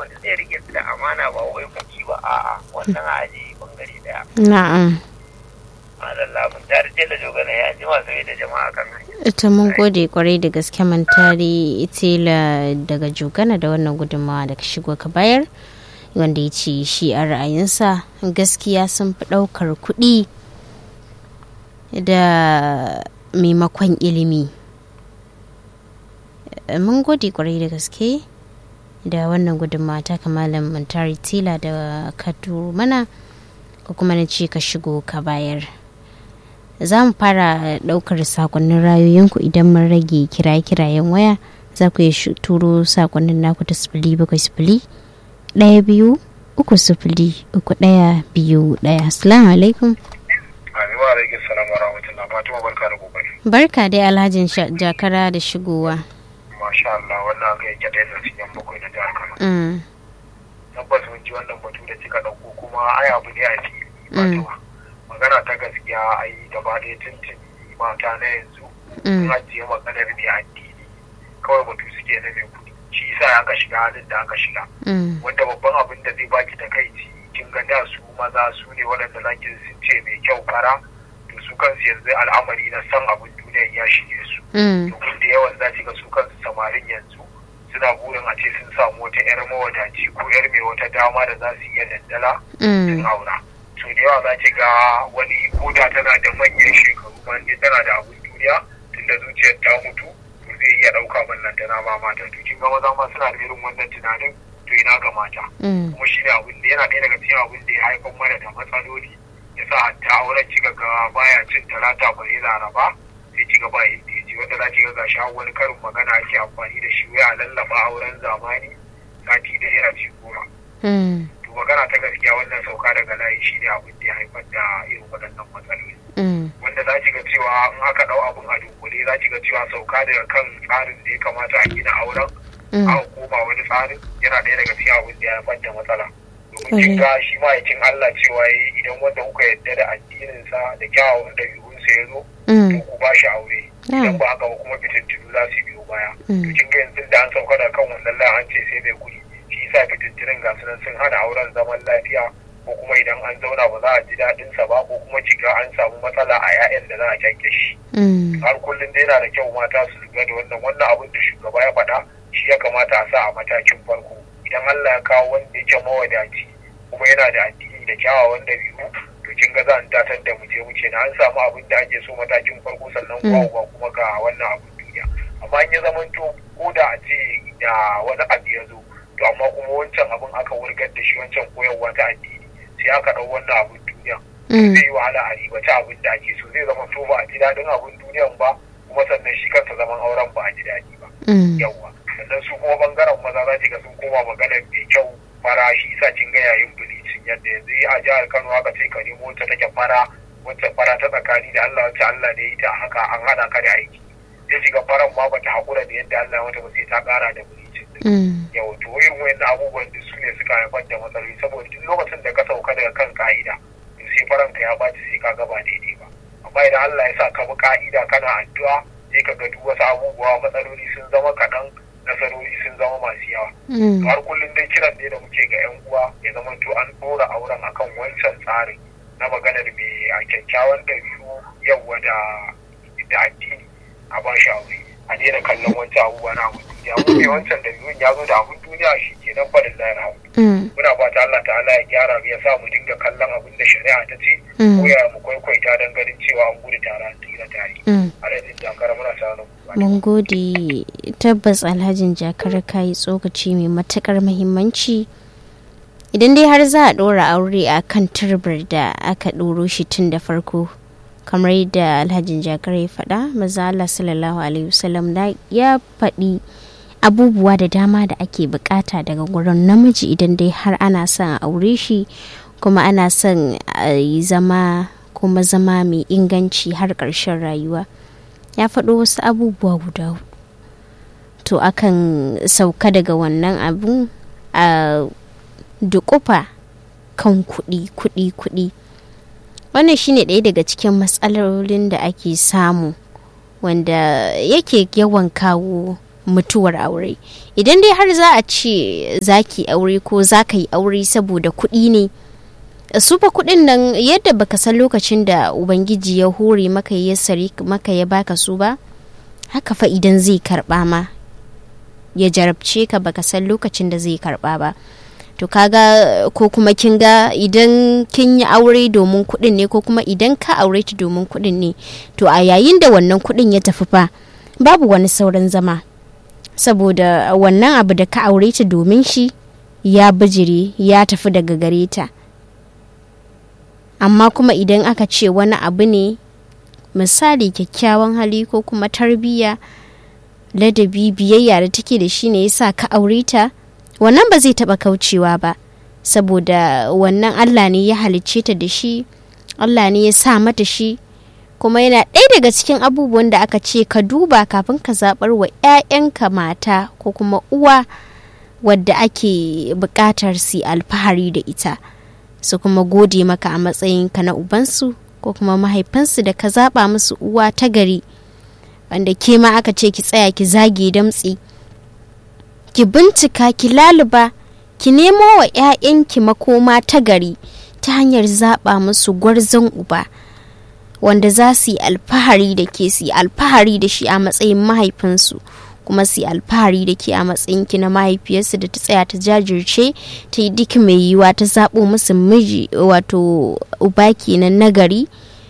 wanda zai rike su da amana ba wai kuki ba a'a wannan a aji bangare daya na'am madalla mun tare da dogana ya ji masu da jama'a kan hanya ita mun gode kwarai da gaske mantari itila daga jogana da wannan gudunmawa da ka shigo ka bayar wanda ya ce shi a ra'ayinsa gaskiya sun fi ɗaukar kuɗi da maimakon ilimi mun gode kwarai da gaske da wannan gudunmawa ta kamalan mantari tila da ka mana ko kuma na ce ka shigo ka bayar za mu fara ɗaukar sakonnin rayoyinku idan mun rage kiraye-kirayen waya za ku yi turo sakonnin naku ta sifili bakwai sifili ɗaya biyu uku sifili uku ɗaya biyu ɗaya assalamu alaikum Amin wa alaikum salam wa rahmatullah Fatima barka da kokari. barka dai alhajin jakara da shigowa Masha Allah wannan aka yi kyaɗe da cikin bakwai na jihar Kano. Mm, Tabbas mun ji wannan batu da kika ɗauko kuma ai abu ne a fili Fatima. Magana ta gaskiya ai gaba ɗaya tuntuni mata na yanzu sun mm, ajiye maganar ne addini kawai batu suke na mai kuɗi. Shi yasa aka shiga halin da aka shiga. mm, Wanda babban abin da zai baki ta kai kin ga da su maza su ne waɗanda zaki sun ce mai kyau fara to su kansu yanzu al'amari na san abin duniya ya shige su. mm, domin da yawan za ga su kansu samarin yanzu suna burin a ce sun samu wata 'yar mawadaci ko 'yar mai wata dama da za su iya dandala sun mm, aura to da yawa za ki ga wani koda tana da manyan shekaru ma in tana da abin duniya tunda zuciyar ta mutu to zai iya ɗauka mallan tana ba mata to kin ga maza ma suna da irin wannan tunanin to ina ga mata mm, kuma shi ne abin da yana ɗaya daga cikin abin da ya haifar mana da matsaloli ya sa hatta auren kika ga baya cin talata bare laraba sai kika ba inda ya ji wanda za ki ga gashi har wani karin magana ake amfani da shi wai a lallaba auren zamani sati da yana ci goma mm, to magana ta gaskiya wannan sauka daga layi shi ne abin da ya haifar da irin waɗannan matsaloli mm, wanda za ki ga cewa in aka ɗau abin a dunkule za ki ga cewa sauka daga kan tsarin da ya kamata a gina auren mm, aka koma wani tsarin yana ɗaya daga cikin abin da ya haifar da matsala domin kin ga shi ma'aikin Allah cewa yayi idan wanda kuka yarda da addininsa da kyawawan ɗabi'unsa ya zo to mm, ku ba shi aure idan ba haka ba kuma fitintunu za su biyo baya to mm, kin ga yanzu da an sauka da kan wannan layin an ce sai mai kuɗi shi yasa fitintunin ga su nan sun hana auren zaman lafiya ko kuma idan an zauna ba za a ji daɗinsa ba ko kuma kiga an samu matsala a 'ya'yan da za a kyanke shi mm, har kullum dai yana da kyau mata su lura da wannan wannan abin da shugaba ya faɗa shi ya kamata a sa a matakin farko idan Allah ya kawo wanda yake mawadaci kuma yana da addini da kyawawan dabi'u to kin ga za a datar da mu je mu ce na an samu abin da ake so matakin farko sannan kuwa ba kuma ga wannan abin duniya amma in ya zamanto ko da a ce da wani abu ya zo to amma kuma wancan abin aka wurgar da shi wancan koyarwa ta addini sai aka ɗau wannan abin duniya mm, zai yi wahala a ribata abin da ake so zai zama to ba a ji daɗin abin duniyan ba kuma sannan shi kansa zaman auren ba a ji daɗi ba mm, yawwa sannan su kuma bangaren maza za ki ga sun koma maganar mai kyau fara shi sa kin ga yayin bilicin yadda yanzu a jihar Kano aka ce ka nemo wacce take fara wacce fara ta tsakani da Allah wacce Allah ne ita haka an hada ka da aiki sai ki ga faran ma bata hakura da yadda Allah ya mata ba sai ta kara da bilicin mm, yau to irin wayannan abubuwan da su ne suka haifar da matsaloli saboda duk lokacin da ka sauka daga kan ka'ida to sai faranka ya baci sai ka gaba daidai ba amma idan Allah ya sa ka bi ka'ida kana addu'a sai ka ga duk wasu abubuwa matsaloli sun zama kaɗan nasarori sun zama masu yawa mm, har kullum dai kiran ne da muke ga yan uwa ya zama to an ɗora auren akan wancan tsarin na maganar mai a kyakkyawan ɗabi'u yawa da da addini a ba shi aure a daina kallon wancan abubuwa na abun duniya mu mai wancan ɗabi'un ya zo da abun duniya shi ke nan faɗin layar hau mm, muna fata Allah ta'ala ya gyara mu ya sa mu dinga kallon abin da shari'a ta ce Mm. ko ya mu kwaikwaita don ganin cewa an gudu tare an tsira tare mm. alhaji jakara muna sa ran ku mun gode tabbas alhajin jakar ka yi tsokaci mai matukar muhimmanci idan dai har za a ɗora aure a kan turbar da aka ɗoro shi tun da farko kamar yadda alhajin jakar ya faɗa maza Allah sallallahu alaihi wasallam da ya faɗi abubuwa da dama da ake bukata daga gurin namiji idan dai har ana son a aure shi kuma ana son a yi zama kuma zama mai inganci har ƙarshen rayuwa ya faɗo wasu abubuwa guda hudu to akan sauka daga wannan abu a dukufa kan kuɗi kuɗi kuɗi wannan shine ɗaya daga cikin matsalolin da ake samu wanda yake yawan kawo mutuwar aure idan dai har za a ce za ki aure ko za ka yi aure saboda kuɗi ne su fa kuɗin nan yadda baka san lokacin da ubangiji ya hore maka ya sari maka ya baka su ba haka fa idan zai karɓa ma ya jarabce ka baka san lokacin da zai karɓa ba to kaga ko kuma kin ga idan kin yi aure domin kuɗin ne ko kuma idan ka aure ta domin kuɗin ne to a yayin da wannan kuɗin ya tafi fa babu wani sauran zama saboda wannan abu da ka aure ta domin shi ya bijire ya tafi daga gare ta amma kuma idan aka ce wani abu ne misali kyakkyawan hali ko kuma tarbiyya ladabi biyayya da take da shi ne yasa ka aure ta wannan ba zai taba kaucewa ba saboda wannan allah ne ya halicce ta da shi allah ne ya sa mata shi kuma yana ɗaya daga cikin abubuwan da aka ce ka duba kafin ka zaɓar wa 'ya'yanka mata ko kuma uwa wadda ake buƙatar su alfahari da ita su kuma gode maka a matsayinka na ubansu ko kuma mahaifansu da ka zaɓa musu uwa ta gari wanda ke ma aka ce ki tsaya ki zage damtsi ki bincika ki laluba ki nemo wa 'ya'yanki makoma ta gari ta hanyar zaɓa musu gwarzon uba wanda za su yi alfahari da ke su yi alfahari da shi a matsayin mahaifinsu kuma su yi alfahari da ke a matsayin ki na mahaifiyarsu da ta tsaya ta jajirce ta yi duk mai yiwuwa ta zaɓo musu miji wato uba kenan nagari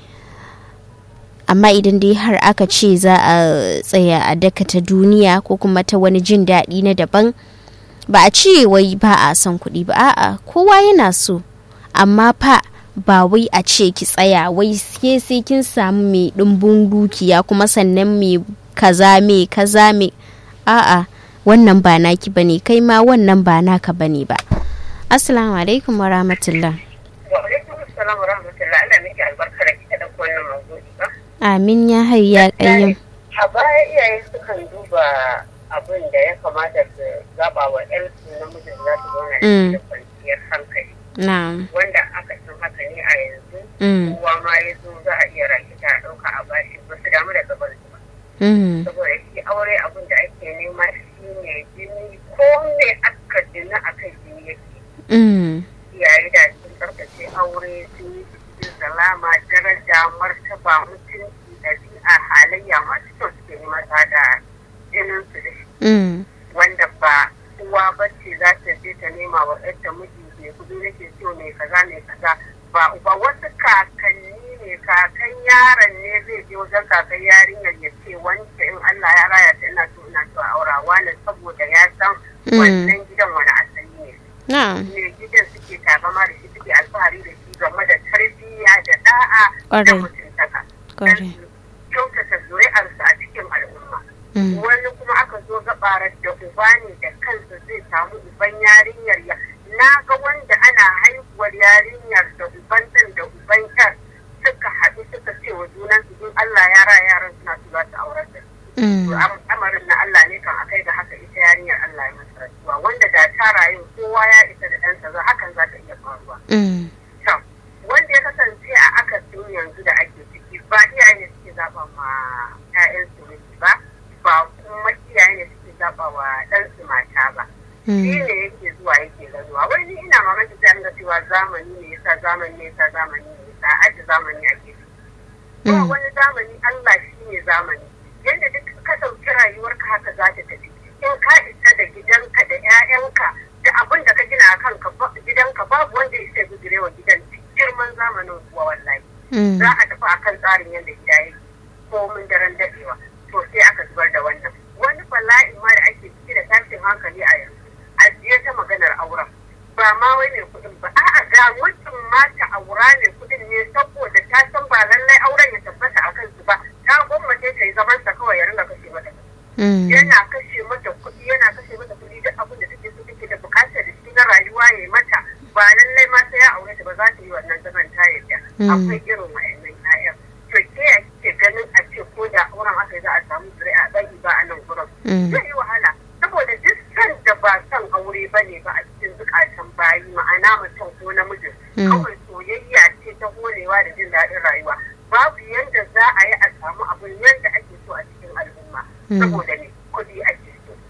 amma idan dai har aka ce za a tsaya a daka ta duniya ko kuma ta wani jin daɗi na daban ba a ce wai ba a son kuɗi ba a'a kowa yana so amma fa ba wai a ce ki tsaya wai sai sai kin samu mai ɗumbin dukiya kuma sannan mai kaza mai kaza mai a'a wannan ba naki bane kai ma wannan ba naka bane ba assalamu alaikum wa rahmatullah wa alaikum assalam wa rahmatullah Allah miki albarka da kika dauko wannan mawdu'i ba amin ya hayya kayyam a baya iyaye sukan duba abin da ya kamata su zaba wa ƴansu namijin za su zauna da kwanciyar hankali na'am wanda aka san haka ne a yanzu Mm. kowa ma ya zo za a iya rakita a ɗauka a bashi ba su damu da gaban su ba Mm. saboda shi aure abin da ake nema shi ne jini ko me aka jina a kai jini yake Mm. iyaye da sun tsarkace aure sun yi cikin salama daraja martaba mutunci ɗabi'a halayya masu kyau suke nema ta da jinin su da shi Mm. wanda ba uwa bace za ta je ta nema wa ɗanta miji mai kuɗi nake so mai kaza mai kaza ba uba wasu kakanni ne kakan yaron ne zai je wajen kakan yarinyar ya ce wance in Allah ya raya ta ina so ina so a aura wani saboda ya san Mm. wannan gidan wani asali ne na'am ne gidan suke takama da shi suke alfahari da shi game da tarbiyya da da'a da Ƙwarai. mutuntaka Ƙwarai. don su kyautata zuri'arsu a cikin al'umma Mm. wani kuma aka zo gabarar da uba ne da kansa zai samu uban yarinyar ya na ga wanda ana haihuwar yarinyar da uban ɗan da uban yar suka haɗu suka ce wa junan su in Allah ya ra yaran suna su za su aurar da su Mm. To, am- amarin na Allah ne kan akai ga haka ita yarinyar Allah ya masa rasuwa wanda da ta rayu kowa ya isa da ɗansa za hakan za ta iya faruwa Mm. to wanda ya kasance a akasin yanzu da ake ciki ba iyaye ne suke zaba ma 'ya'yansu miji ba ba kuma iyaye ne suke zaba wa ɗansu mata ba shi Mm. ne yake zuwa yake gazuwa wai ni ina mamaki sai an ga cewa zamani ne yasa zamani ne yasa zamani ne yasa aji zamani ake ciki ba Mm. wani zamani Allah shi ne zamani yadda duk ka ɗauki rayuwarka haka za ta tafi in ka isa da gidanka da 'ya'yanka da abin da ka gina a kanka ba- gidanka babu wanda ya isa gudure wa gidan duk girman zamanin kuwa wallahi Mm. za a tafi akan tsarin yadda gida yake ko mun daren daɗewa to sai aka zubar da wannan wani bala'in ma da ake ciki da tashin hankali a yanzu ajiye ta maganar auren ba ma wai mai kuɗin ba a'a ga mutum ma ta aura ne kuɗin ne saboda ta san ba lallai auren ya tabbata a kansu ba ta gwammace ta yi zaman sa kawai ya ringa kashe mata kuɗi. Mm. yana kashe mata kuɗi yana kashe mata kuɗi duk abin da take so take da bukatar da shi na rayuwa ya yi mata ba lallai ma sai ya aure ta ba za ta yi wannan zaman ta yadda Mm. akwai irin wa'annan ƴaƴan to ke ya kike ganin a ce ko da auren aka yi za a samu zuri'a ɗan ba a nan gurin Mm. zai yi wahala saboda duk san da ba son aure ba ne ba a cikin zukatan bayi ma'ana mutum ko namijin Mm. kawai soyayya ce ta holewa da jin daɗin rayuwa babu yanda za a yi a samu abin yanda ake so a cikin al'umma Mm. saboda ne kuɗi ake so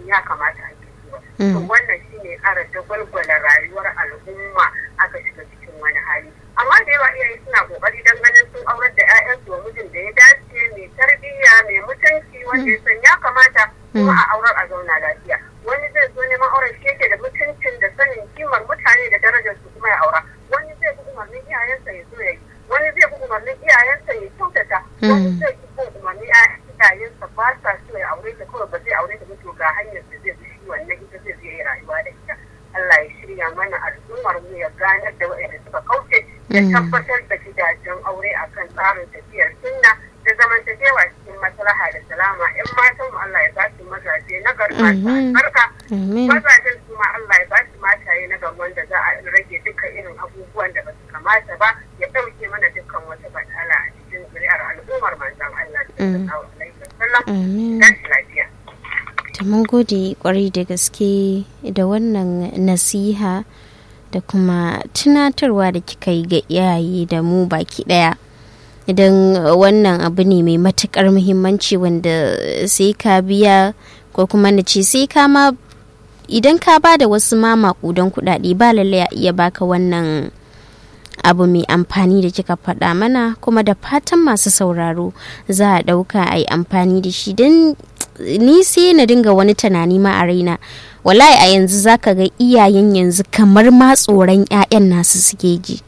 sanin ya kamata ake yi ba to wannan shine ƙara dagwalgwala rayuwar al'umma aka shiga cikin wani hali amma da yawa iyaye suna kokari don ganin sun aurar da 'ya'yansu wa mijin da ya dace mai tarbiyya mai mutunci wanda ya san ya kamata kuma a aurar a zauna lafiya wani zai zo neman auren shi yake da mutuncin da sanin kimar mutane da darajar su kuma ya aura wani zai bi umarnin iyayensa ya zo ya yi wani zai bi umarnin iyayensa ya kyautata wani zai bi umarnin iyayensa ba sa so ya aure ta kawai ba zai aure ta ba to ga hanyar da zai bi shi wannan ita zai zai yi rayuwa da ita Allah ya shirya mana al'ummar mu ya ganar da waɗanda suka kauce ya tabbatar da gidajen aure akan tsarin tafiyar sunna da zamantakewa cikin maslaha da salama in matan mu Allah ya ba su mazaje na garba barka mazajen su ma Allah ya ba su mataye na gari wanda za a rage dukkan irin abubuwan da ba su kamata ba ya ɗauke mana dukkan wata batala a cikin zuri'ar al'ummar manzon Allah sallallahu alaihi wasallam lafiya ta mun gode kwarai da gaske da wannan nasiha da kuma tunatarwa da kika yi ga iyaye da mu baki daya idan wannan abu ne mai matukar muhimmanci wanda sai ka biya ko kuma na ce sai ka ma idan ka ba da wasu ma makudan kudade ba lallai a iya baka wannan abu mai amfani da kika faɗa mana kuma da fatan masu sauraro za a ɗauka a yi amfani da shi don ni sai na dinga wani tunani ma a raina wallahi a yanzu zaka ga iyayen yanzu kamar ma tsoron 'ya'yan nasu suke ji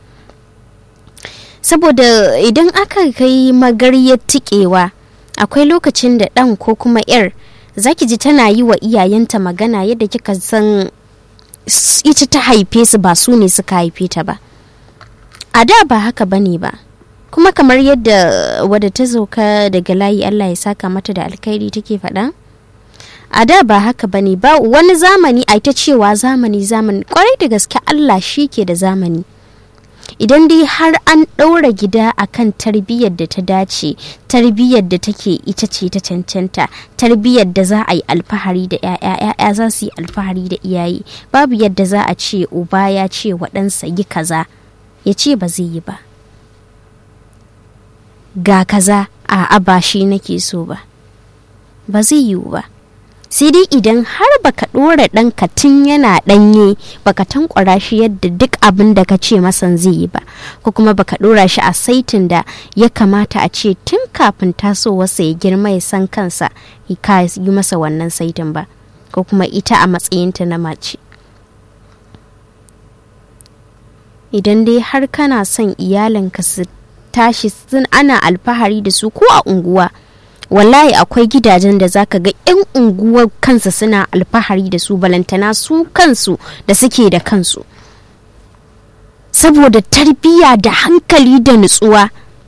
saboda idan aka kai magaryar tikewa akwai lokacin da ɗan ko kuma 'yar zaki ji tana yi wa iyayenta magana yadda kika san ita ta haife su ba su ne suka haife ta ba a da ba haka bane ba kuma kamar yadda wadda ta sauka daga layi Allah ya saka mata da alkhairi take faɗa a da ba haka bane ba wani zamani a ta cewa zamani zamani kwarai da gaske Allah shi ke da zamani idan dai har an ɗaura gida akan tarbiyyar da ta dace tarbiyyar da take ita ce ta cancanta tarbiyyar da za a yi alfahari da 'ya'ya 'ya'ya za su yi alfahari da iyaye babu yadda za a ce uba ya ce wa ɗansa yi kaza ya ce ba zai yi ba ga kaza a ba shi nake so ba ba zai yiwu ba sai dai idan har baka ɗora ɗanka tun yana ɗanye baka tankwara shi yadda duk abin da ka ce masan zai yi ba ko kuma baka ɗora shi a saitin da ya kamata a ce tun kafin tasowarsa ya girma ya san kansa ka yi masa wannan saitin ba ko kuma ita a matsayinta na mace idan dai har kana son iyalinka su tashi sun ana alfahari da su ko a unguwa wallahi akwai gidajen da zaka ga 'yan unguwar kansa suna alfahari da su balantana su kansu da suke da kansu saboda tarbiyya da hankali da nutsuwa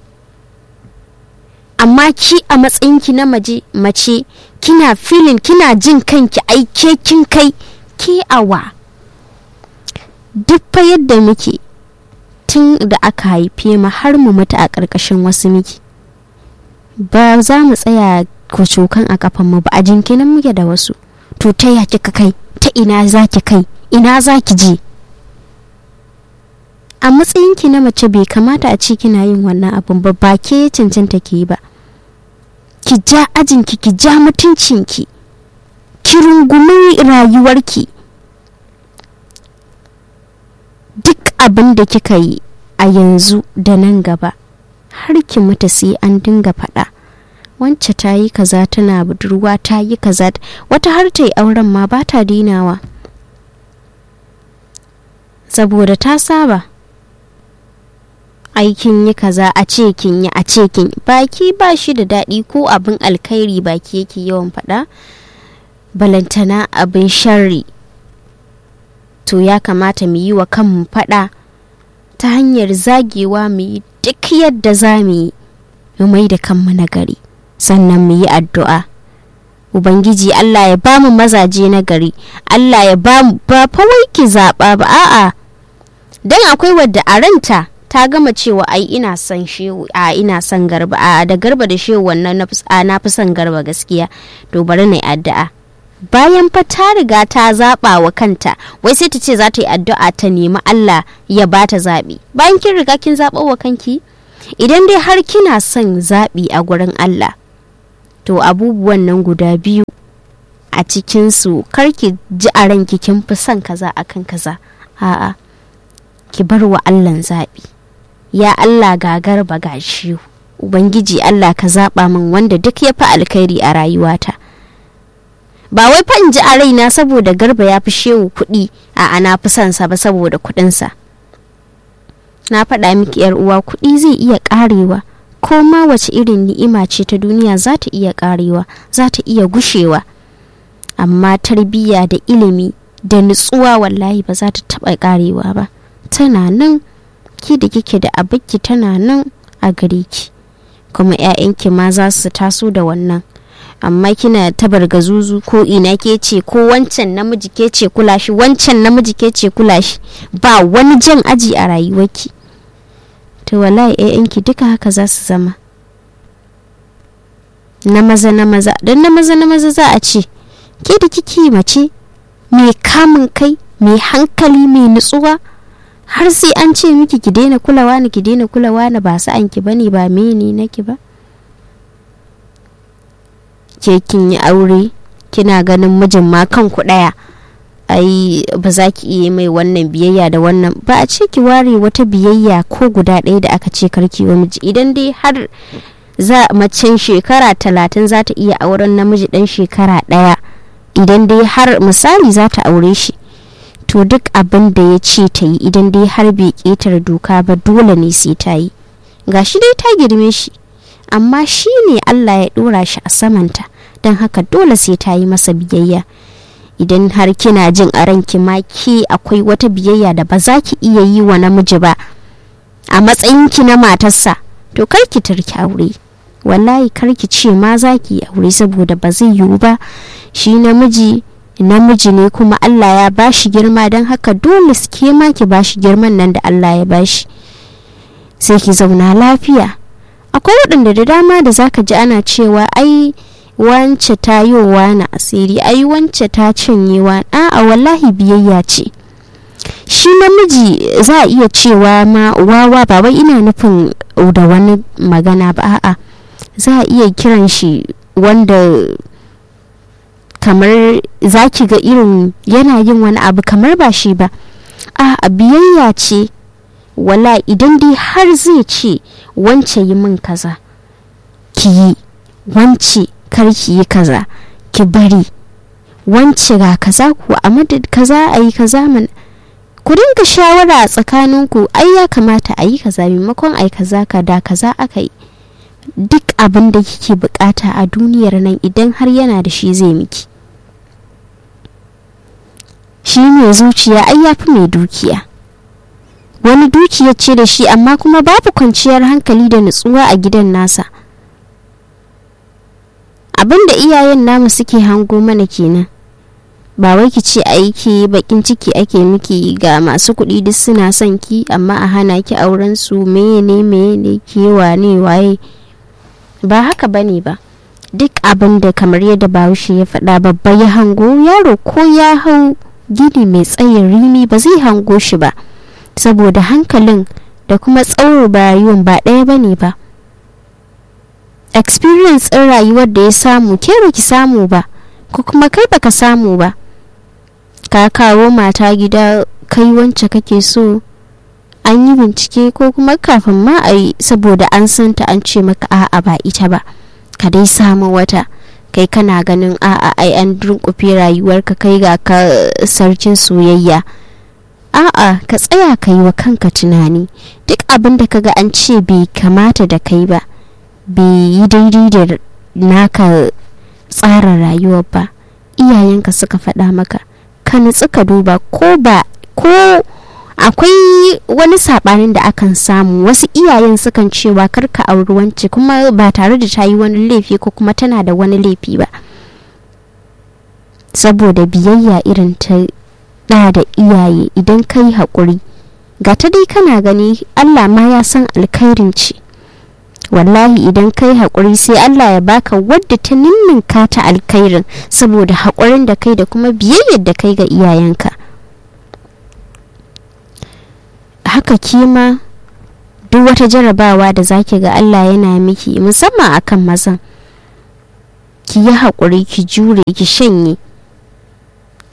amma ki a matsayinki na maje mace kina filin kina jin kanki aike kin kai ke awa duk fa yadda muke tun da aka haife mu har mu mutu a ƙarƙashin wasu miki ba za mu tsaya kwacokan a kafan mu ba a jinkinan muke da wasu to ta ya kika kai ta ina za ki kai ina za ki je a matsayinki na mace bai kamata a ce kina yin wannan abun ba ba ke cancanta ki yi ba ki ja ajinki ki ja mutuncinki ki rungumi rayuwarki duk abin da kika yi a yanzu da nan gaba har ki mutu sai an dinga faɗa wance ta yi kaza tana budurwa ta yi kaza wata har ta yi auren ma ba ta dinawa saboda ta saba aikin yi kaza a ce kin yi a ce kin yi baki ba shi da daɗi ko abin alkhairi baki yake yawan faɗa balantana abin sharri to ya kamata mu yi wa kanmu faɗa ta hanyar zagewa mu yi duk yadda za mu yi mu mai da kanmu na gari sannan mu yi addu'a ubangiji allah ya ba mu mazaje na gari allah ya ba mu ba fawai ki zaɓa ba a'a don akwai wadda a ranta ta gama cewa ai ina son shehu a ina son garba a da garba da shehu wannan na fi son garba gaskiya to bari na yi addu'a bayan fa ta riga ta zaɓa wa kanta wai sai ta ce za ta yi addu'a ta nemi Allah ya ba ta zaɓi bayan kin riga kin zaɓa wa kanki idan dai har kina son zaɓi a gurin Allah to abubuwan nan guda biyu a cikinsu kar ki ji a ranki kin fi son kaza akan kaza a'a ki bar wa allah zaɓi ya allah gagar ba gashi ubangiji allah ka zaɓa min wanda duk ya fi alkhairi a rayuwata ba wai fa in ji a raina saboda garba ya fi shehu kuɗi a ana fi son sa ba saboda kuɗinsa na faɗa miki yar uwa kuɗi zai iya ƙarewa ko ma wace irin ni'ima ce ta duniya za ta iya ƙarewa za ta iya gushewa amma tarbiyya da ilimi da nutsuwa wallahi ba za ta taɓa ƙarewa ba tana nan ki da kike da abinki tana nan a gare ki kuma 'ya'yanki ma za su taso da wannan amma kina tabar gazuzu ko ina ke ce ko wancan namiji ke ce kula shi wancan namiji ke ce kula shi ba wani jan aji a rayuwarki to wallahi ƴaƴanki duka haka za su zama na maza na maza don na maza na maza za a ce ke da kike mace mai kamun kai mai hankali mai nutsuwa har sai an ce miki ki daina kulawa ni ki daina kulawa na ba sa'an ki bane ba mene naki ba ke kin yi aure kina ganin mijin ma kanku ɗaya ai ba za ki iya mai wannan biyayya da wannan ba a ce ki ware wata biyayya ko guda ɗaya da aka ce karki wa miji idan dai har za macen shekara talatin za ta iya auren namiji ɗan shekara ɗaya idan dai har misali za ta aure shi to duk abin da ya ce ta yi idan dai har bai ƙetare doka ba dole ne sai ta yi gashi dai ta girme shi amma shi ne allah ya ɗora shi a samanta don haka dole sai ta yi masa biyayya idan har kina jin a ranki ma ke akwai wata biyayya da ba za ki iya yi wa namiji ba a matsayinki na matarsa to kar ki tarki aure wallahi kar ki ce ma za ki yi aure saboda ba zai yiwu ba shi namiji namiji ne kuma Allah ya bashi girma don haka dole ke ma ki bashi girman nan da Allah ya bashi sai ki zauna lafiya akwai waɗanda da dama da zaka ji ana cewa ai wance ta yi na asiri ai wance ta cinye wa a'a wallahi biyayya ce shi namiji za a iya cewa ma wawa ba wai ina nufin da wani magana ba a'a za a iya kiran shi wanda kamar za ki ga irin yana yin wani abu kamar ba shi ba a biyayya ce wala idan dai har zai ce wance yi min kaza ki yi wance kar ki yi kaza ki bari wance ga kaza ku a madad kaza a yi kaza man ku dinga shawara a tsakaninku ai ya kamata a yi kaza maimakon a yi kaza ka da kaza aka yi duk abin da kike bukata a duniyar nan idan har yana da shi zai miki shi mai zuciya ai ya fi mai dukiya wani dukiya ce da shi amma kuma babu kwanciyar hankali da nutsuwa a gidan nasa abin da iyayen namu suke hango mana kenan ba wai ki ce aiki bakin ciki ake miki ga masu kuɗi duk suna son ki amma a hana ki auren su meye ne meye ne ke wane waye ba haka bane ba duk abin da kamar yadda bahaushe ya faɗa babba ya hango yaro ko ya hau gini mai tsayin rimi ba zai hango shi ba saboda hankalin da kuma tsawon rayuwan ba ɗaya bane ba experience ɗin rayuwar da ya samu ke ki samu ba ko kuma kai baka samu ba ka kawo mata gida kai wance kake so an yi bincike ko kuma kafin ma a yi saboda an santa an ce maka a'a ba ita ba ka dai samu wata kai kana ganin a'a ai an dunkufe rayuwarka kai ga ka sarkin soyayya a'a ka tsaya ka yi wa kanka tunani duk abin da kaga an ce bai kamata da kai ba bai yi daidai da naka tsara rayuwar ba iyayenka suka faɗa maka ka nutsu ka duba ko ba ko akwai wani saɓanin da akan samu wasu iyayen sukan cewa karka auri wance kuma ba tare da ta yi wani laifi ko kuma tana da wani laifi ba saboda biyayya irin ta ɗa da iyaye idan ka yi haƙuri ga ta dai kana gani allah ma ya san alkhairin ce wallahi idan kai haƙuri sai Allah ya baka wadda ta ninninka ta alkhairin saboda haƙurin da kai da kuma biyayyar da kai ga iyayenka haka kima duk wata jarabawa da zaki ga Allah yana miki musamman akan mazan ki yi haƙuri ki jure ki shanye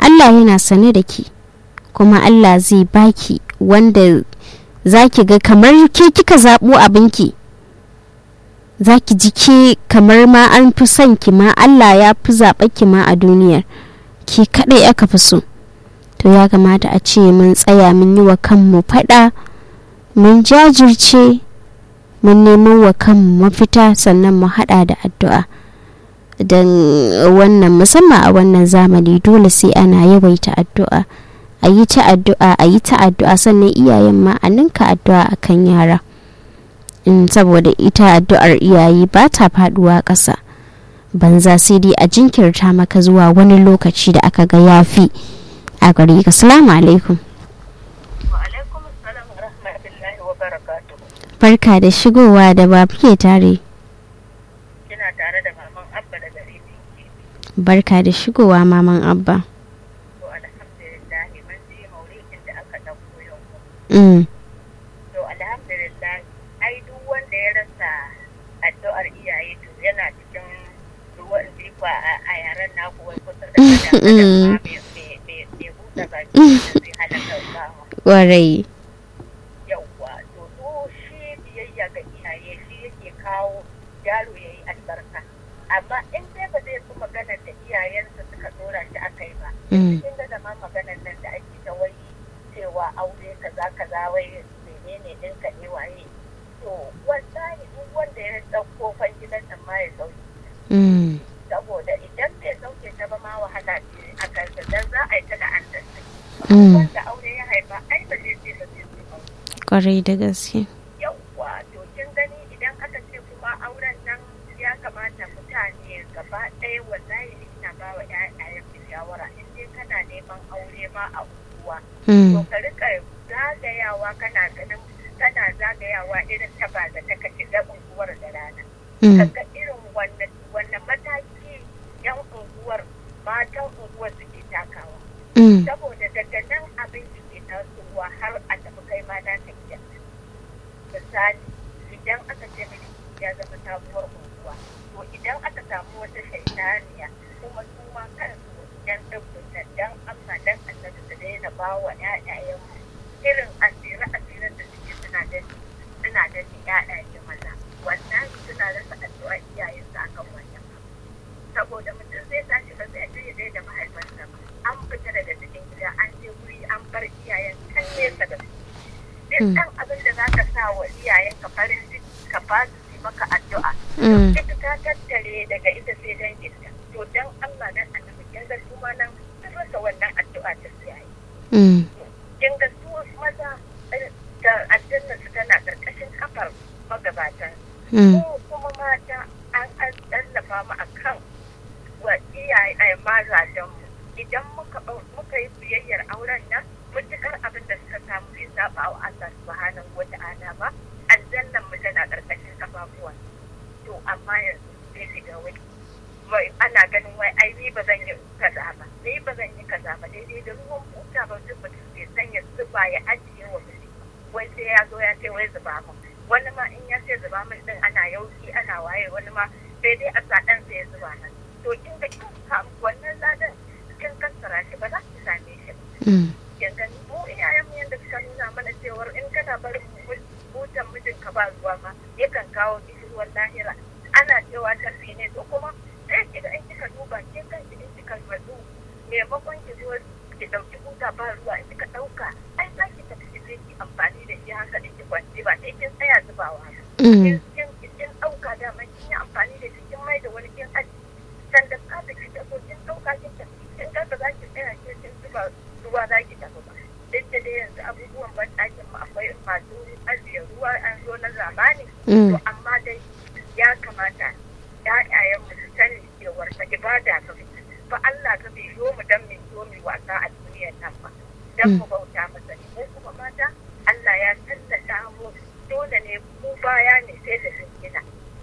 Allah yana sane da ki kuma Allah zai baki wanda za ki ga kamar ke kika zaɓo abinki za ki ji ke kamar ma an fi son ki ma Allah ya fi zaɓa ki ma a duniyar ki kaɗai aka fi so to ya kamata a ce mun tsaya mun yi wa kanmu faɗa mun jajirce mun neman wa kanmu mafita sannan mu haɗa da addu'a don wannan musamman a wannan zamani dole sai ana yawaita addu'a a yi ta addu'a a yi ta addu'a sannan iyayen ma a ninka addu'a akan yara in saboda ita addu'ar iyaye ba ta faduwa ƙasa banza sai dai a jinkirta maka zuwa wani lokaci da aka ga yafi a gari ka salamu alaikum barka da shigowa da ba ke tare kina tare da maman abba da gari barka da shigowa maman abba to alhamdulillah mun ji maulidin da aka dauko yau mm. to alhamdulillah ai duk wanda ya rasa addu'ar iyaye to yana cikin ruwan zifa a yaren naku wai kusa da kada mai buɗe baki zai halaka ba Ƙwarai. yauwa to to shi biyayya ga iyaye shi yake kawo yaro ya yi albarka amma in dai ba zai fi maganar da iyayensa suka dora shi a kai ba Mm. kin ga zama maganar nan da ake ta wai cewa aure kaza kaza wai menene ɗinka ne waye to wallahi duk wanda ya ɗauko fan gidan nan ma ya sauke Mm. saboda idan bai sauke ta ba ma wahala ce a kansa dan za a yi ta da an Mm. wanda aure ya haifa ai ba zai ce ba zai ce ba Ƙwarai da gaske. yawwa to kin gani idan aka ce kuma auren nan ya kamata mutane gaba ɗaya wallahi ni ina ba wa ƴaƴayen su shawara in dai kana neman aure ma a unguwa to Mm. ka rika zagayawa kana ganin kana zagayawa irin ta ba da ta kace da unguwar da rana Mm. kaga irin wannan wannan mataki yan unguwar matan unguwar suke takawa Mm. saboda daga nan abin da ke tasowa har a tafi kai ma na ta iya misali idan aka ce miki ya zama sabuwar unguwa to idan aka samu wata shaitaniya kuma su ma kansu yan ɗabbin nan dan Allah dan annabi su daina ba wa ƴaƴayen irin asira asirin da suke suna da suna da ƴaƴaye maza wannan suna rasa addu'a iyayensu akan wannan saboda mutum zai tashi ba zai je ya da mahaifansa ba an fita daga cikin gida an je wuri an bar iyayen kan nesa da su duk ɗan abin da za ka sa wa iyayen ka farin ciki ka ba su yi maka addu'a Mm. ita ta tattare daga ita sai danginta to dan Allah dan annabi kin ga su ma nan sun rasa wannan addu'a ta su yayi Mm. kin ga su maza eh, da aljanna su tana karkashin kafar magabatan Mm. ko kuma mata an an tallafa mu akan wa iyaye ai mazajen mu idan muka bau- muka yi biyayyar auren nan mutukar abin da suka samu bai saba wa Allah subhanahu wa ta'ala ba aljannan mu tana karkashin kafafuwan to amma yanzu sai shiga wai wai ana ganin wai ai ni ba zan yi kaza ba ni ba zan yi kaza ba daidai da ruwan buta ba duk mutum bai sanya zuba ya ajiye wa mutum wai sai ya zo ya ce wai zuba min wani ma in ya ce zuba min din ana yauki ana waye wani ma sai dai a sa ɗan sai ya zuba nan to kin ga kin samu wannan ladan kin kassara shi ba za ki same shi ba Mm. yanzu mu iyayen mu yanda suka nuna mana cewar in kana barin butan mijin ka ba ruwa ma yakan kawo kishirwar lahira ana cewa tafi ne to kuma sai ki ga in kika duba ke kanki in kika matsu maimakon ki zo ki dauki buta ba ruwa in kika dauka ai za ki tafi ki je ki amfani da shi haka in ki kwanci ba sai kin tsaya zubawa ba Mm. kin kin kin dauka da man kin yi amfani da shi kin mai da wani kin aji sanda ka da ki tafi kin dauka kin tafi kin ga ba za ki tsaya kin kin zuba ruwa za ki tafi ba duk da dai yanzu abubuwan ban ɗakin mu akwai masu ajiye ruwa an zo na zamani Mm. to amma dai ya kamata ƴaƴayen mu su sani cewar ta ibada ka fi fa Allah ka bai zo mu dan mu zo mu wasa a duniyar nan ba dan mu bauta masa ne ko kuma mata Allah ya tallata mu dole ne mu baya ne sai da zingina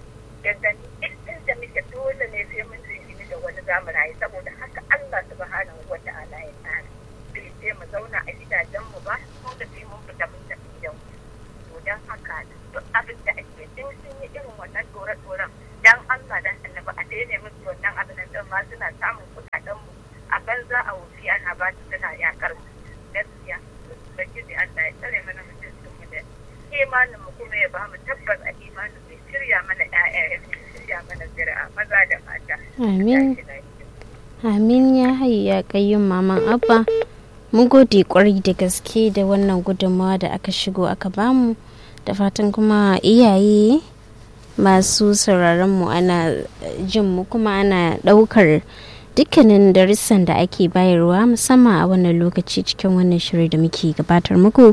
daga duk inda muke dole ne sai mun zingini da wani zamu rayu saboda haka Allah subhanahu wa ta'ala ya tsara bai sai mu zauna a gidajen mu ba ko da sai mun fita mun tafi gidan mu to dan haka duk abin da ake din sun yi irin wannan dore-doren dan Allah dan annabi a daina musu wannan abin nan din ma suna samun kuɗaɗen mu a bar banza a wufi ana ba ta tana yakar gaskiya ubangiji Allah ya tsare mana mutuncin mu da imanin mu kuma ya ba mu tabbas a imanin mu ya shirya mana ƴaƴa ya shirya mana zuri'a maza da mata amin amin ya hayu ya kayyun maman abba mun gode kwarai da gaske da wannan gudunmawa da aka shigo aka bamu da fatan kuma iyaye masu sauraron mu ana jin mu kuma ana daukar dukkanin darussan da ake bayarwa musamman a wannan lokaci cikin wannan shiri da muke gabatar muku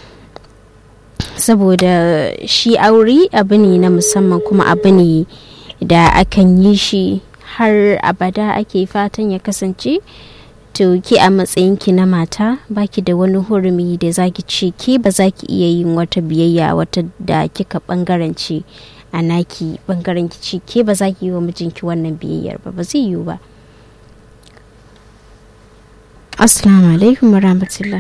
saboda shi aure abu ne na musamman kuma abu ne da akan yi shi har abada ake fatan ya kasance to ki a matsayinki na mata baki da wani hurumi da zaki ce ke ba za ki iya yin wata biyayya wata da kika bangarance a naki bangaren ki ce ke ba za ki yi wa mijinki wannan biyayyar ba ba zai yiwu ba assalamu alaikum wa rahmatullah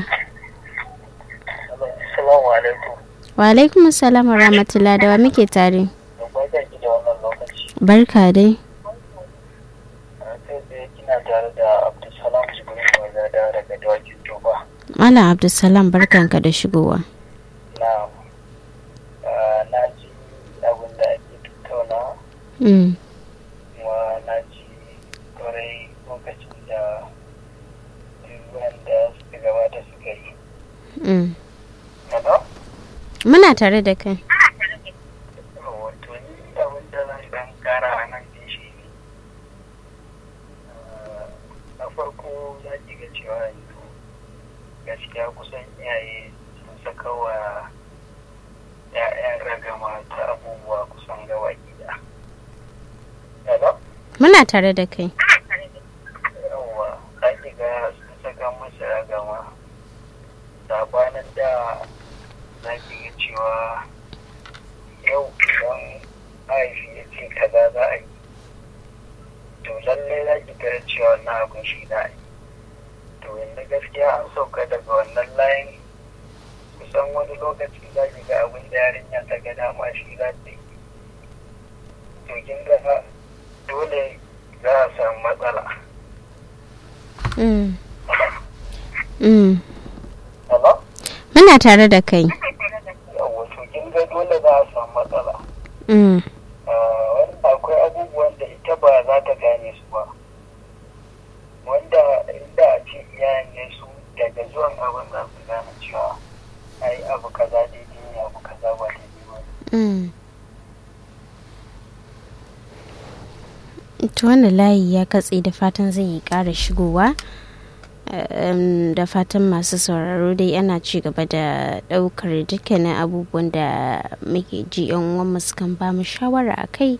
Assalamu alaikum. wa alaikum assalam wa rahmatullah da wa muke tare Barka ki da wannan lokaci. barka dai Sai dai kina tare da Abdulsalam Jibril Wazada daga Dawakin Toba. malam abdulsalam barkanka da shigowa Na na ji abin da ake tattauna mm. kuma na ji kwarai lokacin da duk wanda suka gabata suka yi. Mm. Hello? muna tare da kai wato ni abin da zan dan kara a nan din shi ne na farko za ki ga cewa yanzu gaskiya kusan iyaye sun saka wa ‘ya'yan ragama ta abubuwa kusan gawa gida. Hello? muna tare da kai yawwa za ki ga sun saka musu ragama sabanin da za ki ga cewa yau idan mahaifi ya ce kaza za a yi to lallai za ki ga cewa na abin shi za a yi to yanzu gaskiya an sauka daga wannan layin kusan wani lokaci za ki ga abin da yarinya ta ga dama shi za ta yi to kin ga dole za a samu matsala mm. Mm. Hello? muna tare da kai Yawwa to kin ga dole za a samu matsala. mm. Ah, Wanda akwai abubuwan da ita ba za ta gane su ba. Wanda inda a ce iyayen ne su daga zuwan abin za su gane cewa ai abu kaza daidai ne abu kaza ba daidai ba. ne. Mm. to wannan layi ya katse da fatan zai yi ƙara shigowa Em, da fatan masu sauraro dai ana ci gaba da ɗaukar dukkanin abubuwan da muke ji yan uwanmu sukan ba mu shawara a kai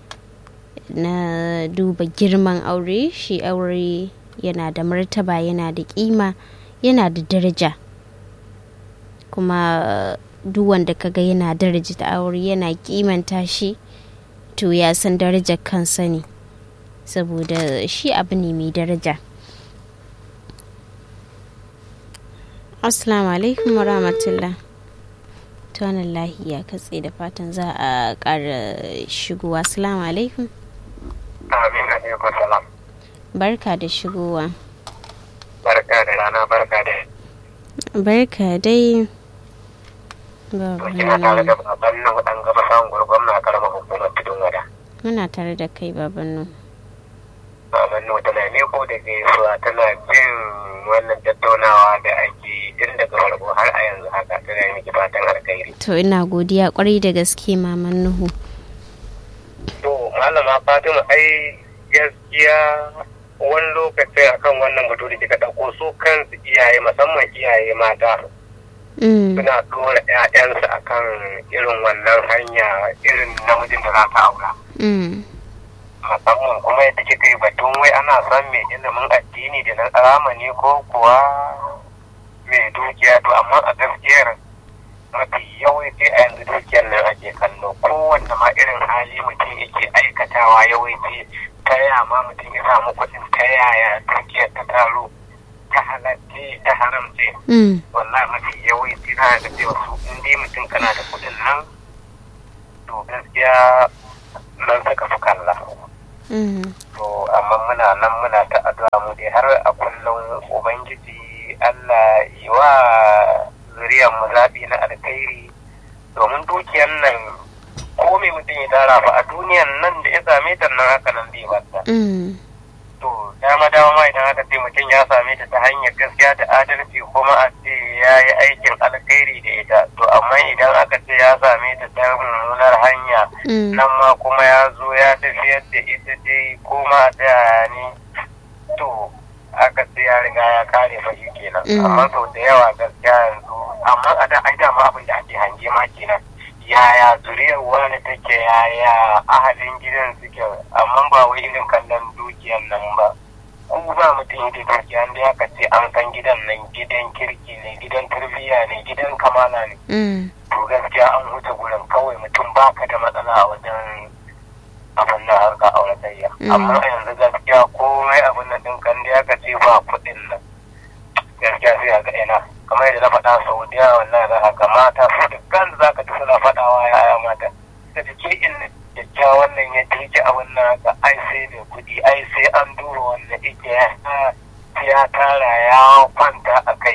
na duba girman aure shi aure yana da martaba yana da kima yana da daraja kuma duk wanda kaga yana daraja da aure yana kimanta shi to ya san darajar kansa ne saboda shi abu ne mai daraja assalamu alaikum wa rahmatullah ta wannan lahi ya katse da fatan za a ƙara shigowa assalamu alaikum Amin alaikum salam. barka da shigowa Barka da rana barka da barka dai to kina tare da baban nan dan gaba samun gurgurun na karamar hukumar tudun wada. muna tare da kai babannu Baban nan tana ne ko da gaisuwa tana jin wannan tattaunawa da ake tun daga farko har a yanzu haka tana yi miki fatan alkhairi. to ina godiya kwarai da gaske maman nuhu To malama Fatima ai gaskiya wani lokacin akan wannan batu da kika ɗauko su kansu iyaye musamman iyaye mata Mm, suna ɗora 'ya'yansu akan irin wannan hanya irin namijin da za ta aura. mm, musamman kuma yadda kika yi batun wai ana son mai ilimin addini da na zamani ko kuwa mai dukiya to amma a gaskiyar mafi yawanci a yanzu dukiyar nan ake kallo kowanne ma irin hali mutum yake aikatawa yawanci ta yaya ma mutum ya samu kuɗin ta yaya dukiyar ta taro ta halatti ta haramce mm, wallahi mafi yawanci na da cewa su in dai mutum kana da kuɗin nan to gaskiya nan suka fi kalla to amma muna nan muna ta addu'a mu dai har a kullum ubangiji Allah yi wa zuriyar mu zaɓi na alkhairi domin dukiyar nan ko me mutum ya tara ba a duniyan nan da ya same ta nan haka nan zai bata to dama dama ma idan aka ce mutum ya same ta ta hanyar gaskiya da adalci kuma a ce ya yi aikin alkhairi da ita to amma idan aka ce ya same ta ta mummunar hanya nan ma kuma ya zo ya tafiyar da ita dai kuma a tsaya ne to aka ce ya riga ya kare fashi kenan amma to da yawa gaskiya yanzu amma a da ai dama abin da ake hange ma kenan yaya zuriyar wani take yaya ahalin gidan suke amma ba wai irin kallon dukiyar nan ba ku ba mutum yake dukiya da aka ce an san gidan nan gidan kirki ne gidan tarbiyya ne gidan kamala ne to gaskiya an huta gurin kawai mutum baka da matsala a wajen abin nan harka auratayya amma yanzu gaskiya komai abin nan din kan da aka ce ba kuɗin nan gaskiya sai ga ina kamar yadda na faɗa sau da yawa wallahi za ka mata su da kan za ka ji suna faɗawa yaya mata da ke in kyakkyawan nan ya jirgi abin nan haka ai sai mai kuɗi ai sai an duba wannan ike ya tara ya kwanta a kai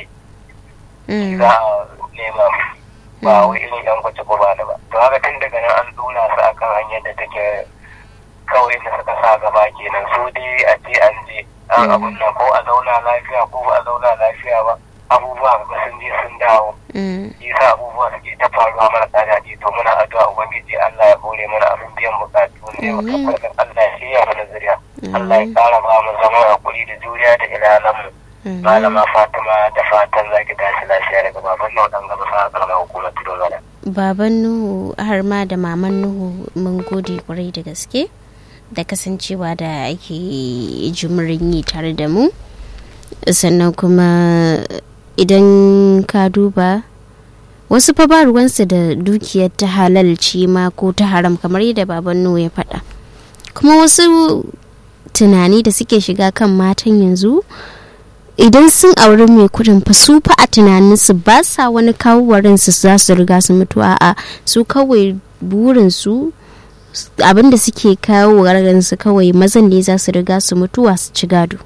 za a nema ba wai irin yan kwace ko ba da ba to haka tun daga nan an dora su akan hanyar da take kawai da suka sa gaba kenan su dai a ce an je an abun nan ko a zauna lafiya ko ba a zauna lafiya ba abubuwa ga sun je sun dawo yasa abubuwa suke ta faruwa marasa daɗi to muna addu'a ubangiji Allah ya hore mana abin biyan bukatu ne wa kafarkan Allah ya shirya mana zuriya Allah ya kara ba mu zama hakuri da juriya da ilalan mu malama Fatima da fatan zaki tashi lafiya daga baban nan dan gaba sa karamar hukumar tudun gada baban Nuhu har ma da maman Nuhu mun gode kwarai da gaske da kasancewa da ake jimirin yi tare da mu sannan kuma idan ka duba wasu fa ba ruwansu da dukiyar ta halalci ma ko ta haram kamar yadda baban nuhu ya faɗa kuma wasu tunani da suke shiga kan matan yanzu idan sun auri mai kudin fa su fa a tunaninsu ba sa wani kawo su za su riga su mutu a su kawai burinsu abinda suke kawo su kawai mazan ne za su riga su mutuwa su ci gado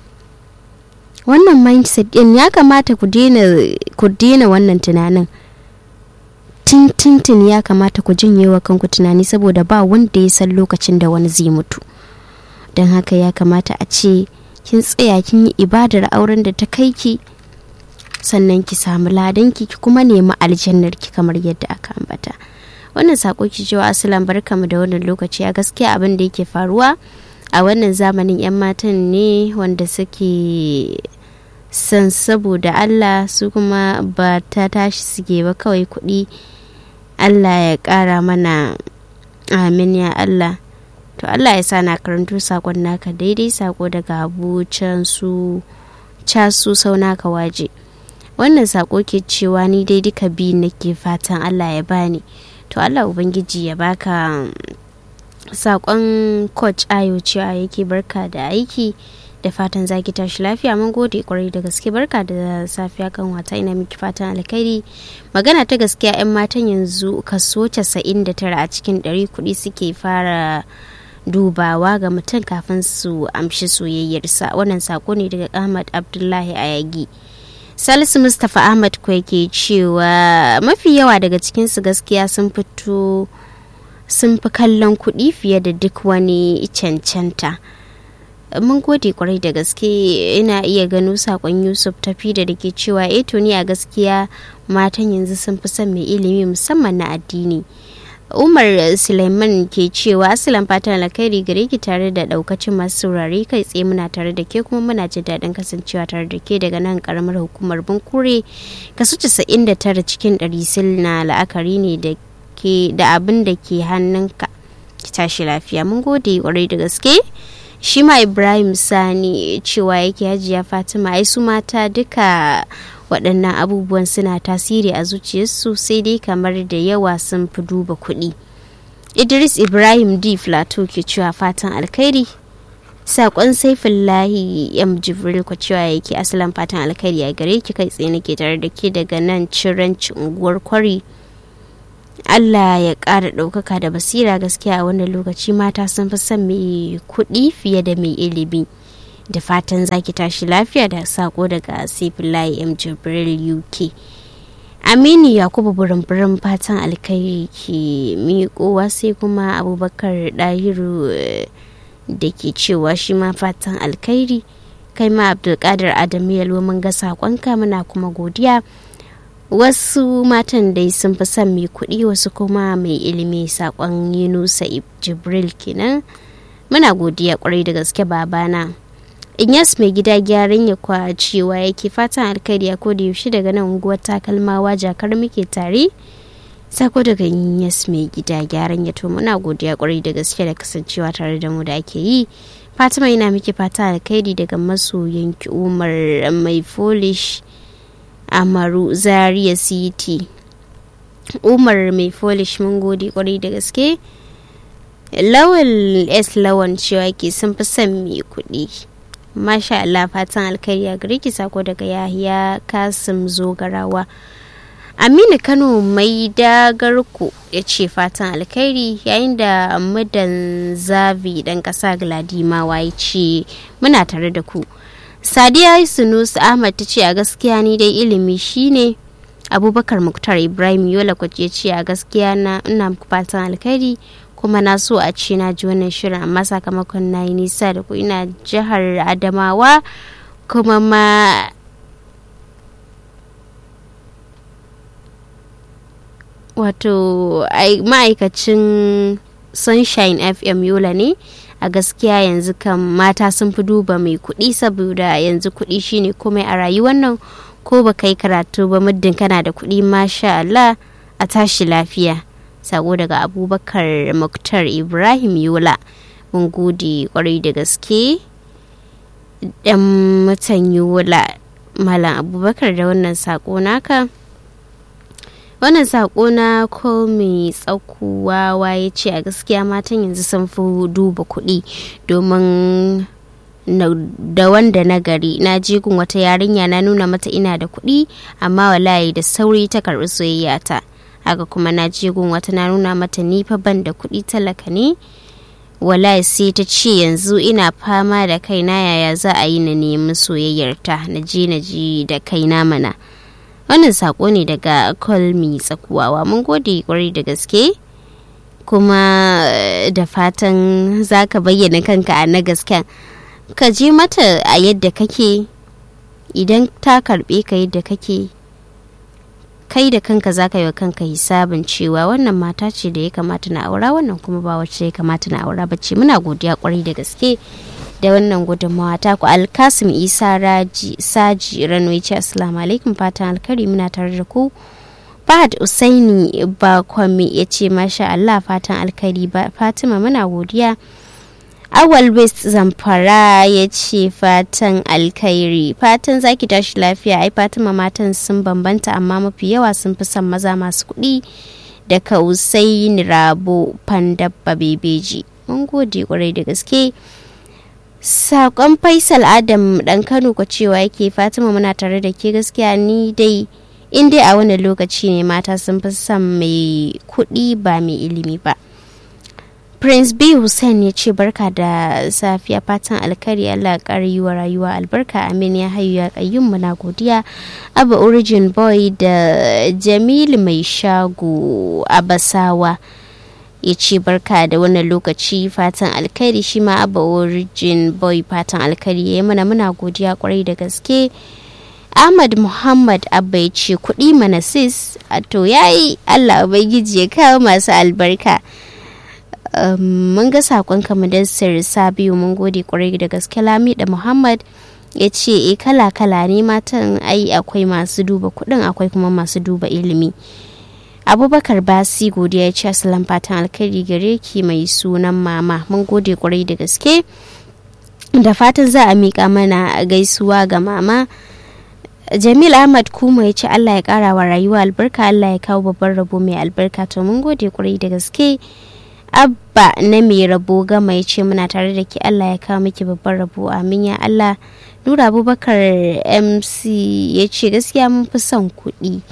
wannan mindset din ya kamata ku daina wannan tunanin tintintin ya kamata ku janye wa kanku tunani saboda ba wanda ya san lokacin da wani zai mutu don haka ya kamata a ce kin tsaya kin yi ibadar auren da ta kai ki sannan ki samu ladanki ki kuma nemi aljannar ki kamar yadda aka ambata wannan sako ki cewa asalan barkamu da wannan lokaci a gaskiya abin da yake faruwa a wannan zamanin 'yan matan ne wanda suke san saboda Allah su kuma ba ta tashi suke ba kawai kuɗi Allah ya ƙara mana amin ya Allah to Allah ya sa na karanto sakon naka daidai sako daga abu can su casu sau naka waje wannan sako ke cewa ni dai duka biyu nake fatan Allah ya bani to Allah ubangiji ya baka sakon coach ayo cewa yake barka da aiki da fatan zaki tashi lafiya mun gode kwarai da gaske barka da safiya kan wata ina miki fatan alkhairi magana ta gaskiya yan matan yanzu kaso 99 a cikin 100 kuɗi suke fara dubawa ga mutum kafin su amshi soyayyarsa wannan sako ne daga ahmad abdullahi ayagi salisu mustapha ahmad ko yake cewa mafi yawa daga cikinsu gaskiya sun fito sun fi kallon kuɗi fiye da duk wani cancanta mun gode kwarai da gaske ina iya gano sakon yusuf tafi da ke cewa eh to ni a gaskiya matan yanzu sun fi son mai ilimi musamman na addini umar suleiman ke cewa asalin fatan alkhairi gare ki tare da daukacin masu saurare kai tsaye muna tare da ke kuma muna jin daɗin kasancewa tare da ke daga nan karamar hukumar bunkure kaso 99 cikin 100 sil na la'akari ne da ke da abin da ke hannunka ki tashi lafiya mun gode kwarai da gaske shi ma ibrahim sani cewa yake hajiya fatima ai su mata duka waɗannan abubuwan suna tasiri a zuciyarsu sai dai kamar da yawa sun fi duba kuɗi idris ibrahim d plateau ke cewa fatan alkhairi sakon saifin lahi yam jibril ku cewa yake asalin fatan alkhairi a gare ki kai tsaye nake tare da ke daga nan ciranci unguwar kwari Allah ya ƙara ɗaukaka da basira gaskiya a wannan lokaci mata sun fi son mai kuɗi fiye da mai ilimi da fatan zaki tashi lafiya da sako daga sifilayi m jibril uk aminu yakubu burin fatan alkai ke miƙowa sai kuma abubakar ɗahiru da ke cewa shi ma fatan alkhairi kai ma abdulkadir adamu yalwa mun ga saƙonka muna kuma godiya wasu matan dai sun fi son mai kuɗi wasu kuma mai ilimi saƙon yunusa jibril kenan muna godiya kwarai da gaske babana inyas mai gida gyaran ya kwa cewa yake fatan alkhairi a koda yaushe daga nan unguwar takalmawa jakar muke tare sako daga inyas mai gida gyaran ya to muna godiya kwarai da gaske da kasancewa tare da mu da ake yi fatima yana miki fata alkhairi daga masoyanki umar mai folish amaru zaria city umar mai folish mun gode kwarai da gaske lawal s lawan cewa ke sun fi son mai kuɗi masha Allah fatan alkhairi a gare ki sako daga yahiya kasim zogarawa aminu kano mai dagarku ya ce fatan alkhairi yayin da mudan zavi dan kasa gladimawa ya ce muna tare da ku sadiya sunusu ahmad ta ce a gaskiya ni dai ilimi shine abubakar muktar ibrahim yola ya ce a gaskiya na ina fatan alkhairi kuma na so a ce na ji wannan shirin amma sakamakon na yi nisa da ku ina jihar adamawa kuma ma wato ma'aikacin sunshine fm yola ne a gaskiya yanzu kan mata sun fi duba mai kuɗi saboda yanzu kuɗi shine komai a rayuwar nan ko ba kai karatu ba muddin kana da kuɗi masha Allah a tashi lafiya sako daga abubakar muktar ibrahim yola mun gode kwarai da gaske dan mutan yola malam abubakar da wannan sako naka wannan sako na ko mai tsakuwa ya ce a gaskiya matan yanzu sun fi duba kuɗi domin da wanda na gari na je gun wata yarinya na nuna mata ina da kuɗi amma wallahi da sauri ta karɓi soyayya ta haka kuma na je gun wata na nuna mata ni fa ban da kuɗi talaka ne wallahi sai ta ce yanzu ina fama da kaina yaya za a yi na nemi soyayyarta na je na ji da kaina mana wannan sako ne daga kolmi tsakuwawa mun gode kwarai da gaske kuma da fatan za ka bayyana kanka a na gasken ka je mata a yadda kake idan ta karbe ka yadda kake kai da kanka za ka yi wa kanka hisabin cewa wannan mata ce da ya kamata na aura wannan kuma ba wacce ya kamata na aura ba ce muna godiya kwarai da gaske da wannan gudunmawa ta ku alkasim isa raji saji rano ya ce assalamu alaikum fatan alkari muna tare da ku fahad usaini ba kwami ya ce masha allah fatan alkari fatima muna godiya awal west zamfara ya ce fatan alkhairi fatan zaki tashi lafiya ai fatima matan sun bambanta amma mafi yawa sun fi son maza masu kuɗi da kausain rabo pandabba bebeji mun gode kwarai da gaske sakon faisal adam dan kano ko cewa yake fatima muna tare da ke gaskiya ni dai in dai a wani lokaci ne mata sun fi son mai kuɗi ba mai ilimi ba prince b hussein ya ce barka da safiya fatan alkari allah ƙara yi wa rayuwa albarka amin ya hayu ya kayyum muna godiya abu origin boy da jamil mai shago abasawa ya ce barka da wannan lokaci fatan alkhairi shi ma abu origin boy fatan alkhairi ya yi mana muna godiya kwarai da gaske ahmad muhammad abba ya ce kuɗi mana sis to yayi allah ubangiji ya kawo masu albarka mun ga sakon kamadassar sabiu mun gode kwarai da gaske lami da muhammad ya ce e kala kala ne matan ai akwai masu duba kuɗin akwai kuma masu duba ilimi abubakar basi godiya ya ce asalan fatan alkhairi gare ki mai sunan mama mun gode kwarai da gaske da fatan za a miƙa mana gaisuwa ga mama jamil ahmad kuma ya ce allah ya ƙara wa rayuwa albarka allah ya kawo babban rabo mai albarka to mun gode kwarai da gaske abba na mai rabo gama ya ce muna tare da ke allah ya kawo miki babban rabo amin ya allah nura abubakar mc ya ce gaskiya mun fi son kuɗi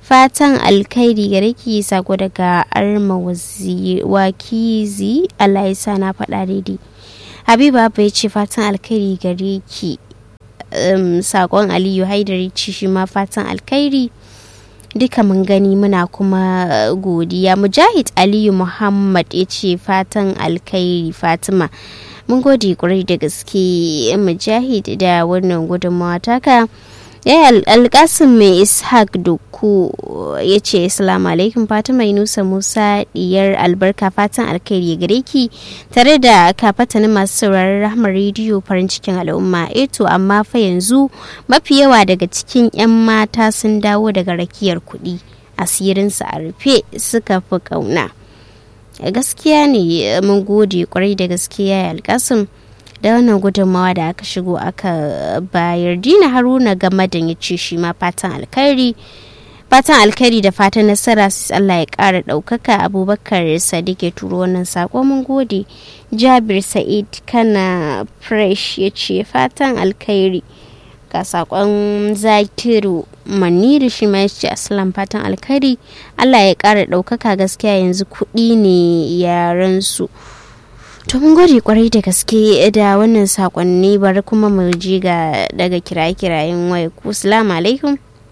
fatan alkhairi gare ki sako daga arma wakizi allah ya sa na faɗa daidai habiba abba ya ce fatan alkhairi gare ki um, sakon aliyu haidari ci shi ma fatan alkhairi duka mun gani muna kuma godiya mujahid aliyu muhammad ya ce fatan alkhairi fatima mun gode kwarai da gaske mujahid da wannan gudunmawa taka ya alkasim mai ishaq doku ya ce assalamu alaikum fatima inusa musa diyar albarka fatan alkhairi gare ki tare da kafatanin masu sauraron rahmar rediyo farin cikin al'umma eto amma fa yanzu mafi yawa daga cikin 'yan mata sun dawo daga rakiyar kuɗi asirinsu a rufe suka fi ƙauna gaskiya ne mun gode kwarai da gaskiya ya alkasim da wannan gudunmawa da aka shigo aka bayar dina haruna game da ya ce shi ma fatan alkhairi fatan alkhairi da fatan nasara Allah ya kara daukaka abubakar sadiq ya turo wannan sako mun gode jabir sa'id kana fresh ya ce fatan alkhairi ga sakon zakiru maniru shi ma ya ce asalan fatan alkhairi Allah ya kara daukaka gaskiya yanzu kuɗi ne yaran su to mun gode kwarai da gaske da wannan sakonni bari kuma mu ji ga daga kiraye-kirayen waya ku salamu alaikum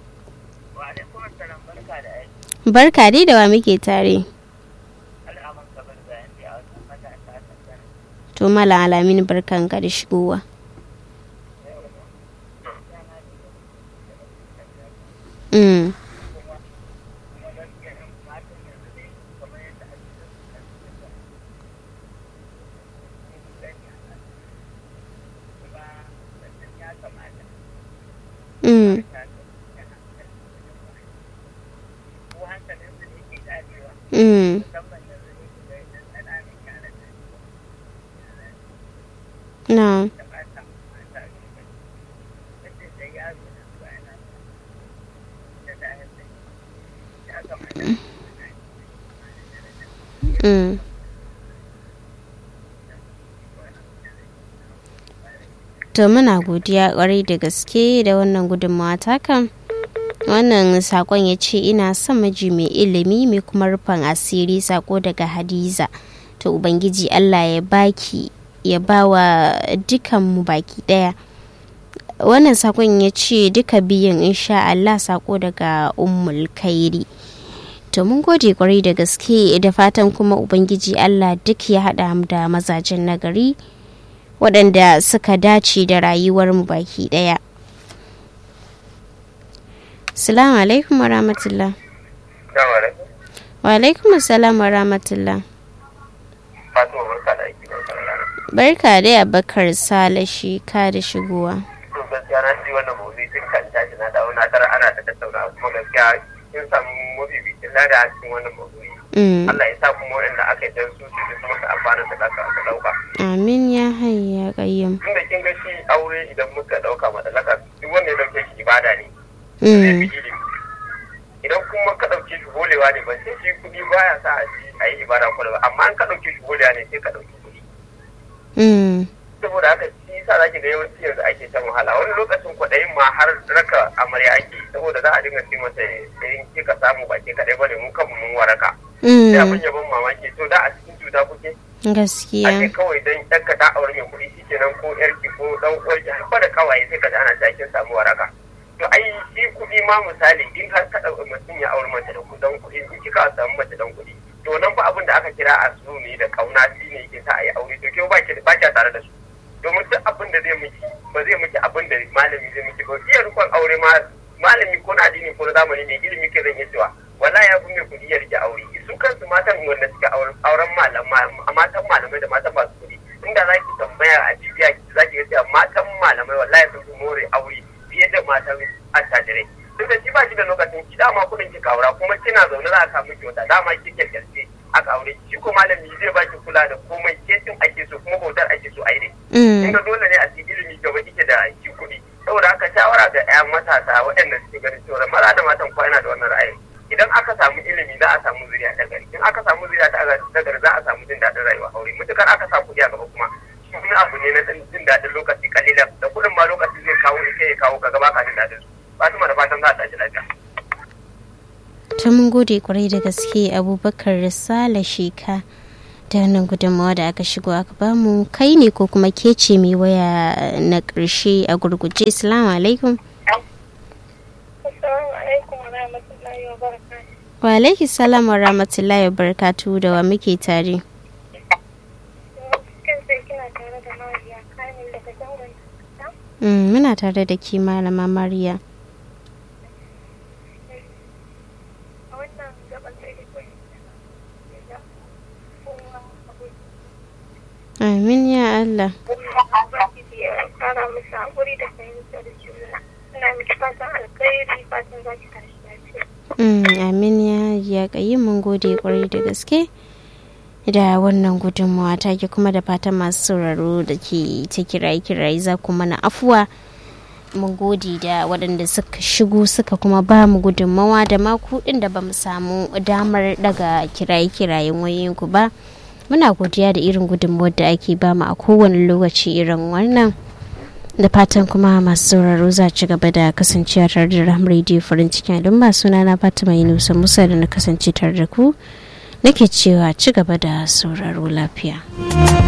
barka dai da wa muke tare to mala alamin barkan ka da shigowa mm. Mm. Mm. No. Mm. To muna godiya kwarai da gaske da wannan gudunmawa takan. Wannan sakon ya ce ina son miji mai ilimi mai kuma rufin asiri sako daga Hadiza. To Ubangiji Allah ya baki ya bawa dukanmu baki daya. Wannan sakon ya ce duka biyan insha Allah sako daga Ummul Kairi. To mun gode kwarai da gaske da fatan kuma Ubangiji Allah duk ya haɗa da mazajen nagari. waɗanda suka dace da rayuwarmu baki ɗaya. Salamu alaikum wa rahmatullah. Wa alaikum salam wa rahmatullah. Barka dai Abakar Sale shi ka da shigowa. gaskiya na ji wannan mawuzi tun kan tashi na dawo na tara ana ta tattauna kuma gaskiya kin samu mafificin lada a cikin wannan mawuzi. Allah ya sa kuma waɗanda aka yi dan su su ji su maka amfana da aka ɗauka. Amin ya hayya kayyam. Tunda kin ga shi aure idan muka ɗauka matsalaka duk wanda ya ɗauke shi ibada ne. Zai fi ilimi. Idan kuma ka ɗauke shi holewa ne ban sai shi kuɗi baya sa a yi ibada ko ba amma an ka ɗauke shi holewa ne sai ka ɗauki kuɗi. Saboda haka shi yasa zaki ga yawanci yanzu ake shan wahala wani lokacin kwaɗayin ma har raka amarya ake saboda za a dinga ce mata in kika samu ba ke kaɗai ba ne mu kanmu mun waraka. Sai abin ya ban mamaki to da a cikin cuta kuke. gaskiya ake kawai don ɗanka ta aure mai kuɗi shi kenan ko yarki ko ɗan uwarki har da kawaye sai ka ji ana cikin samu waraka to ai shi kuɗi ma misali in har ka ɗauki mutum ya aure mace da kuɗin kuɗi in kika samu mace dan kuɗi to nan fa abin da aka kira a su ne da kauna shi ne yake sa a yi aure to ke ba ki ba ki tare da su domin duk abin da zai miki ba zai miki abin da malami zai miki ba iya rukun aure ma malami ko na addini ko na zamani ne ilimi ke zan iya cewa wallahi ya fi mai kuɗi ya rike aure su kansu matan wanda suka auren matan malamai da matan masu kuɗi inda za ki tambaya a jibiya za ki ga cewa matan malamai wallahi sun fi more aure fiye da matan attajirai duk da shi ba shi da lokacin ki dama kuɗin ki aura kuma kina zaune za a samu kyauta dama ki kyalkyalce aka aure shi ko malami zai baki kula da komai kesin ake so kuma bautar ake so a yi inda dole ne a cikin ilimi gaba kike da shi kuɗi saboda haka shawara ga 'yan matasa waɗanda suke ganin cewa maza da matan kwa yana da wannan ra'ayin idan aka samu ilimi za a samu zuriya ta gari in aka samu zuriya ta gari za a samu jin daɗin rayuwa aure mutukar aka sa kuɗi a gaba kuma shi wani abu ne na jin daɗin lokaci kalilan da kuɗin ma lokaci zai kawo ita ya kawo ka gaba ka jin daɗin su fatima da fatan za a tashi lafiya. ta mun gode kwarai da gaske abubakar risala sheka da wannan gudunmawa da aka shigo aka bamu kai ne ko kuma ke ce mai waya na ƙarshe a gurguje salamu alaikum wa alaiki salam wa rahmatullahi wa barakatu da wa muke tare muna tare da ke malama mariya amin ya Allah kara musu haƙuri da fahimtar juna ina miki fatan alkhairi fatan za ki tashi lafiya amin ya ya kayi mun gode kwarai da gaske da wannan gudunmawa ta ke kuma da fatan masu sauraro da ke ta kiraye kiraye za ku mana afuwa mun gode da waɗanda suka shigo suka kuma ba mu gudunmawa da ma kuɗin da ba mu samu damar daga kiraye kirayen wayoyinku ba muna godiya da irin gudunmawar da ake ba mu a kowane lokaci irin wannan da fatan kuma masu sauraro za ci gaba da kasancewa tare da ram radio farin cikin don ba suna na fatima yunusa musa da na kasance tare da ku nake cewa ci gaba da sauraro lafiya.